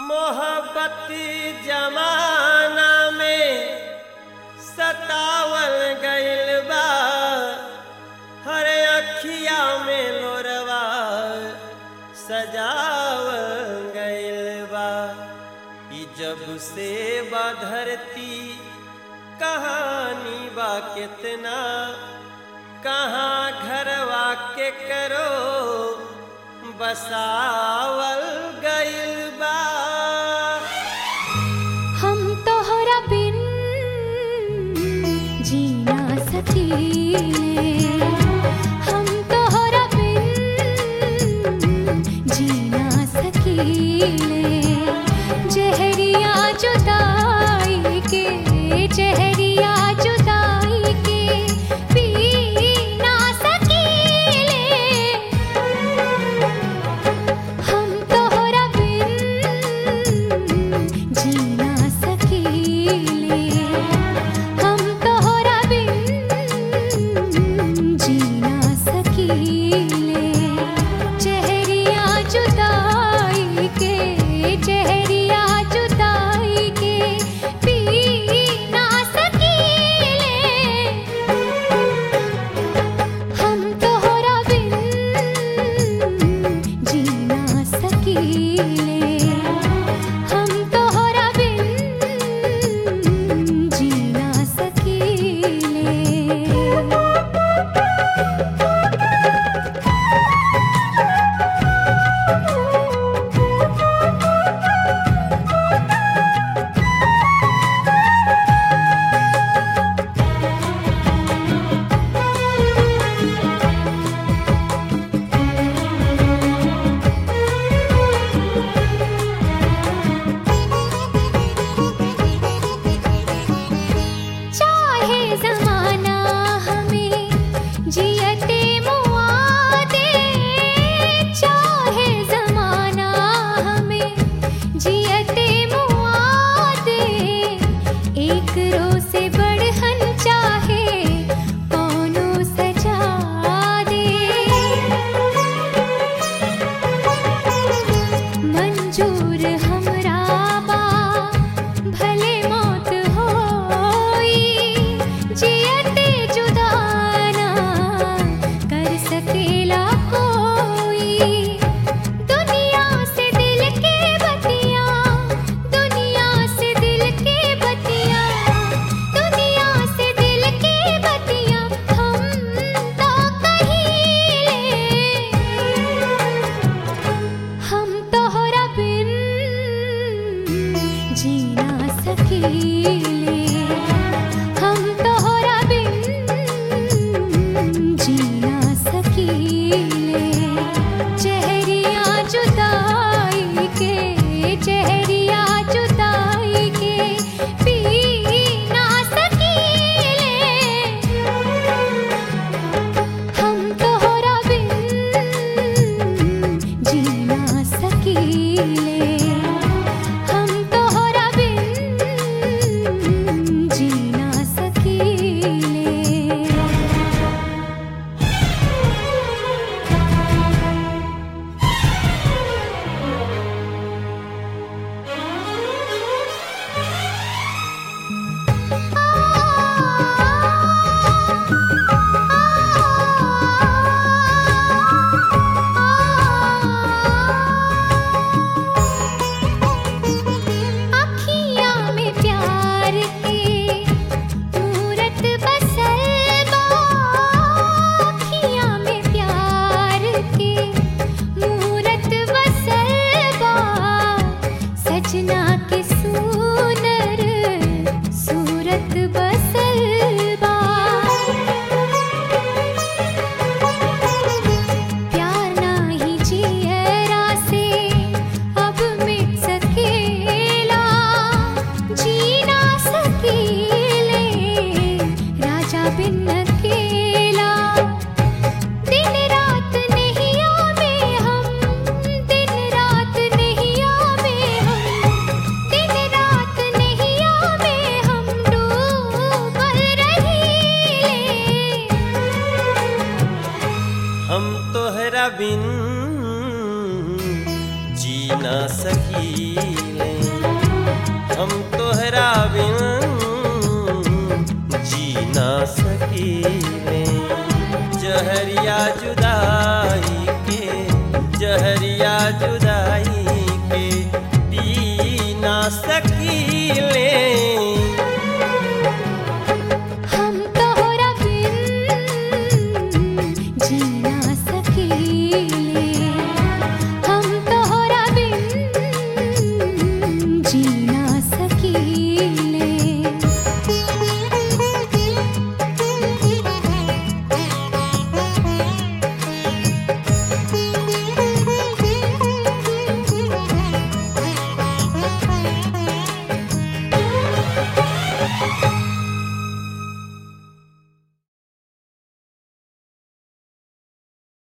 मोहब्बती जमाना में सतावल गइल बा हर अखिया में लोरवा सजावल गइल बा ई जब से बा धरती कहानी बा कितना कहाँ घरवा के करो बसावल गइल बा हम तोहरा बिन जीना सकीले हम तोहरा बिन जीना सकीले जहरिया जुदाई के जहरिया जुदाई के पी ना सकीले हम तोहरा बिन जीना सकीले हम तोहरा बिन जीना सकीले चेहरिया जुदाई के चेहरिया जुदाई के पी ना सकीले हम तोहरा बिन जीना सकीले हम तोहरा बिन जीना सकीले चाहे जमाना हमें जियते मुआ दे चाहे जमाना हमें जियते मुआ दे एक रो से बढ़हन चाहे कौनो सजा दे मंजूर हमरा बा भले मौत होई जियते जुदाना कर सकेला कोई दुनिया से दिल के बतिया दुनिया से दिल के बतिया दुनिया से दिल के बतिया हम तो कहिले हम तोहरा बिन जीना सकीले हम तोहरा बिन जीना सकीले चेहरिया जुदाई के चेहरिया जुदाई के पी ना सकीले हम तोहरा बिन जीना सकीले हम तोहरा बिन जीना सकीले अखियाँ में प्यार के मूरत बसल बा अखियाँ में प्यार के मूरत बसल बा सजना के सुनर सूरत बसल बा प्यार नाही जियरा से अब मिट सकेला जीना सकेले राजा बिन अकेला दिन रात नहीं आवे हम दिन रात नहीं आवे हम दिन रात नहीं आवे हम डूबल रहीले हम तोहरा बिन जी ना सकीले बिन